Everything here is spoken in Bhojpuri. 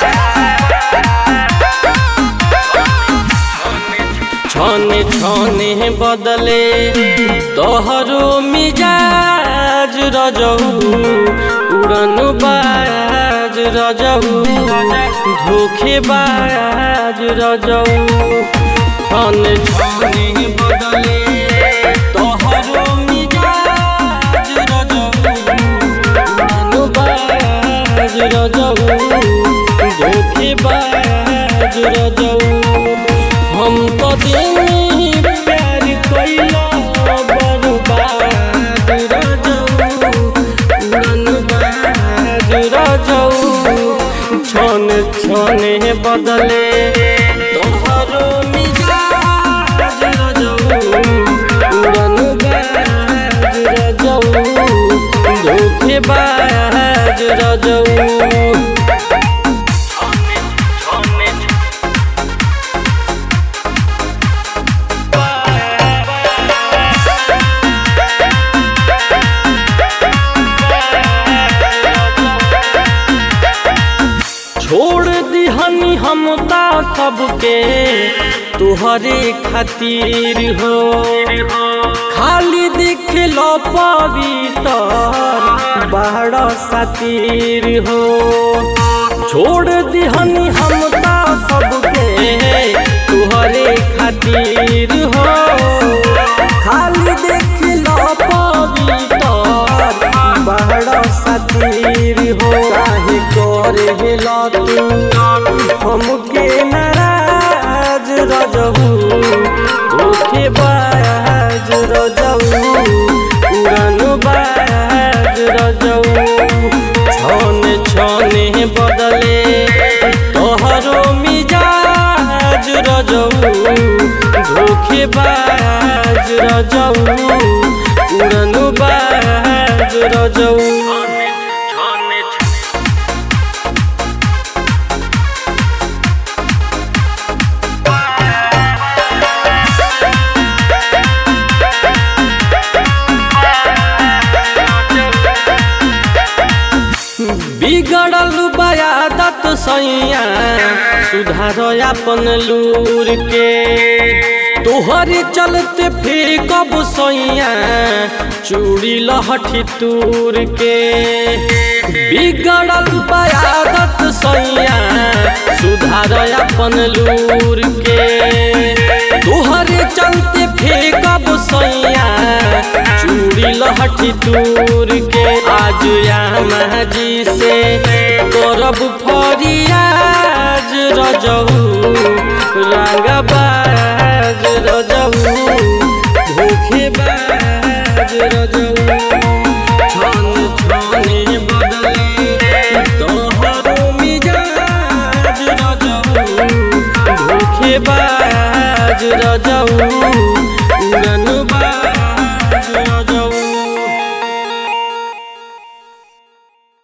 छने छने बदले तोहरो मिजाज रजऊ उड़न बाज रजऊ धोखेबाज रजऊ छने छने बदले तोहरो मिजाज रजऊ उड़न बाज रजऊ धोखेबाज रजऊ हम तो दिल प्यार कैला बर्बाद रजऊ उड़न बाज रजऊ छन छने बदले तोहरो मिजाज रजऊ उड़न बाज रजऊ धोखेबाज रजऊ छोड़ दिहनी हम ता सबके तुहरे खातिर हो खाली दिख लो पवित्र बड़ा सातिर हो छोड़ दिहनी हम ता सबके तुहरे खातिर हो खाली देख लो पवित्र बड़ा सातिर हो काहे करे ला तू हमके नाराज रजहू धोखे बाज रजहू उड़न बाज रजहू छने छने बदले तोहरो मिजाज रजहू धोखे बाज रजहू उड़न बाज रजहू बिगड़ल बयादत सैया सुधार अपन लूर के तोहरे चलते फिर कब सैया चूड़ी लहठी तूर के बिगड़ल बयादत सैया सुधार अपन लूर के तोहरे चलते फिर कब सैया चूड़ी लहठी तूर के आज यामा जी से करब फरियाज रजऊ रंगबाज रजऊ धोखेबाज रजऊ छन छने बदले तोहरो मिजाज रजऊ धोखेबाज रजऊ उड़न बाज